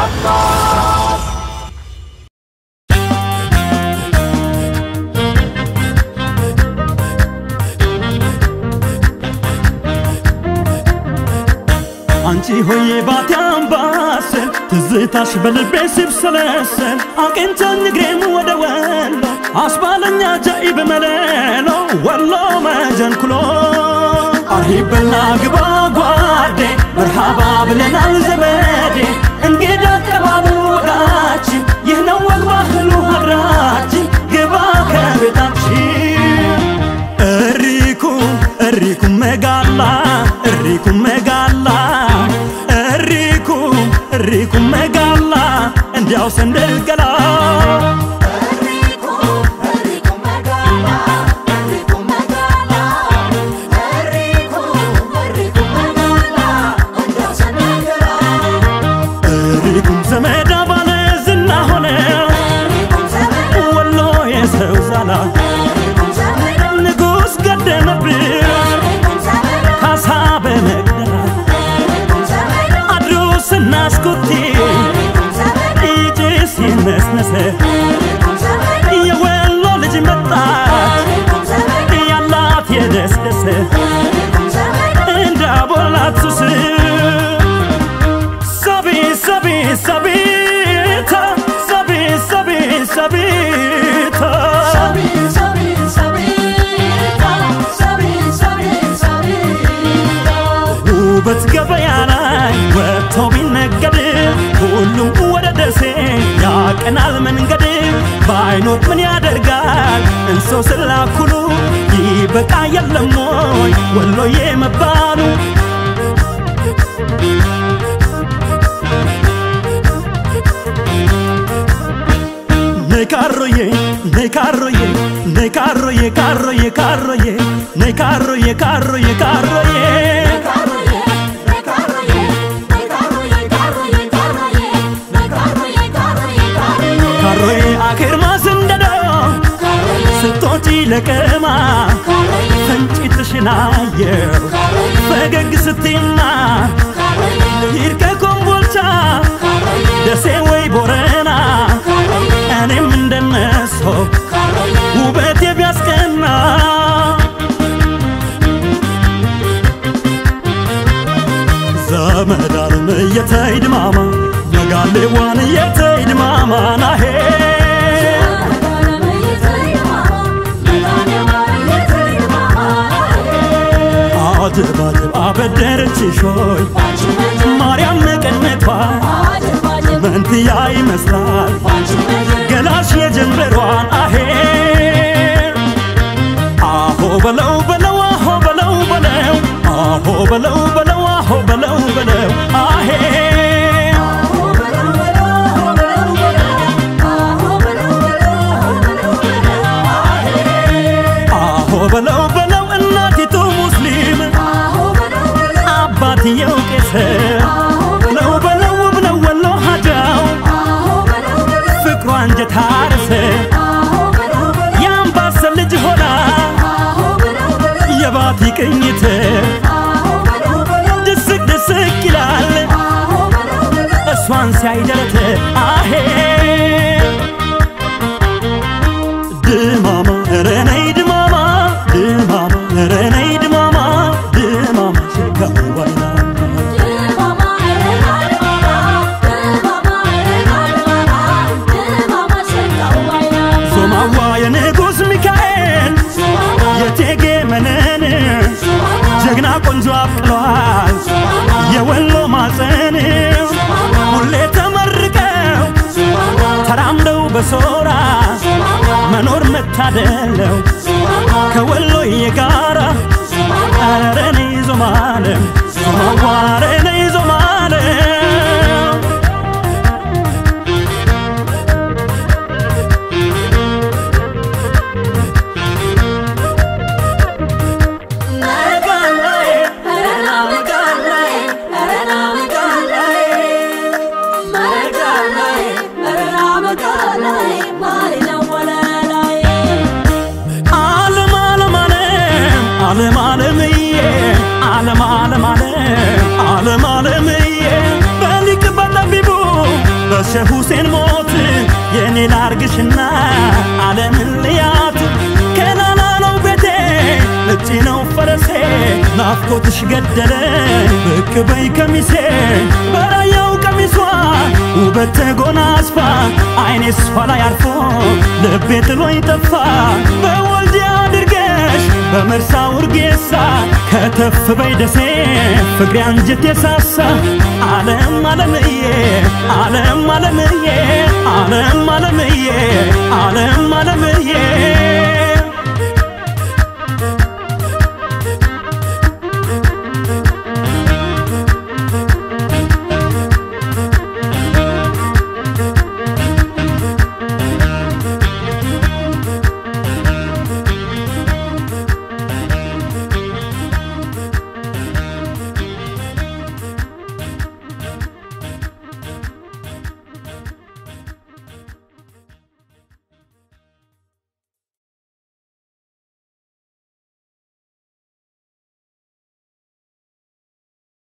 አንቺ ሆዬ ባቲ አምባሰል ትዝታሽ በልቤ ሲብሰለሰል አቅንቶኝ እግሬም ወደ ወሎ አስባለኛ ጃኢብ መለሎ ወሎ መጀንኩሎ አርሂበላ ግባ ጓዴ መርሃባ ብለናል ዘመዴ እንግዳ አቀባበል ወጋችን ይህ ነው ወግ ባህሉ ሀገራችን ግባ ከቤታችን እሪኩም እሪኩም መጋላ እሪኩም መጋላ እሪኩም እሪኩም መጋላ እንዲያው ሰንደል ገላ እሪኩም ዘመዳ ባለ ዝና ሆነ ወሎ የሰው ዛላ ንጉሥ ገደመብን ካሳ በመቅደላ አድሮ ስናስኩቴ ይጭስ ይነስነሰ የወሎ ልጅ መጣች ያላት የደስደሰ እንዳቦላት ሱስ ሰቢ ሰቢ ሰቢታ ሰቢ ሰቢ ሰቢታ ውበት ገበያ ላይ ወጥቶ ቢነገድ ሁሉም ወደ ደሴ ያቀናል መንገድ ባይኖር ምን ያደርጋል እንሰው ስላኩሉ ይበቃ የለም ወይ ወሎዬ መባሉ ነይ ካሮዬ ነይ ካሮዬ ነይ ካሮዬ ካሮዬ ካሮዬ ነይ ካሮዬ ካሮዬ ካሮዬ ካሮዬ አኬርማ ስንደዶ ስቶጪ ለቀማ ፈንጭትሽን አየው ፈገግ ስትይማ ሂድ ከኮምቦልቻ ደሴ ወይ ቦረና እኔም እንደነሶ ውበቴ ቢያስቀና ዘመዳንም እየተይድማማ መጋሌዋን እየተይድማማ ናሄ አጀብ አጀብ አበደረችሽ ሆይ ማርያም መቀነቷ መንትያ ይመስላል ገላሽ የጀንበሯን አሄ አሆ በለው በለው አሆ በለው በለው አሆ በለው በለው አሆ በለው በለው አሄ አሆ በለው በለው እናቲቱ ሙስሊም አባትየው ቄስ ነው በለው ብለው ወሎ ሀጃው ፍቅሯ አንጀት አረሰ የአምባሰል ልጅ ሆና የባቲ ቅኝት ድስቅ ድስቅ ይላል እሷን ሲያይ ደረት አሄ ድማማ ኧረ ነይ ድማማ ድማማ ኧረ ነይ ድማማ ድማማ ሽካው ባይናማ ዞማዋ የንጉሥ ሚካኤል የቴጌ መነን ጀግና ቆንጆ አብቅለዋል የወሎ ማፀን ሁሌ ተመርቀው ተራምደው በሶራ መኖር መታደለው ከወሎዬ ጋራ ኧረ ነይ ዞማለም ዞማዋ ኧረ ነይ ዞማለም ዓለም ዓለም ዓለም ዓለም ዓለምዬ ዓለም ዓለም ዓለም ዓለም በሸህ ሁሴን ሞት የኔ ላርግሽና ዓለምን ልያት ከላላ ነው ቤቴ ነጭ ነው ፈረሴ ናፍቆትሽ ገደለኝ ብቅ በይ ከሚሴ በራያው ቀሚሷ ውበት ተጎናጽፋ አይኔ እሷ ላይ አርፎ ልቤ ጥሎኝ ጠፋ በወልዲያ አድርገሽ በመርሳ ውርጌሳ ከተፍ በይ ደሴ ፍቅሬ አንጀት የሳሳ ዓለም ዓለምዬ ዓለም ዓለምዬ ዓለም ዓለምዬ ዓለም ዓለምዬ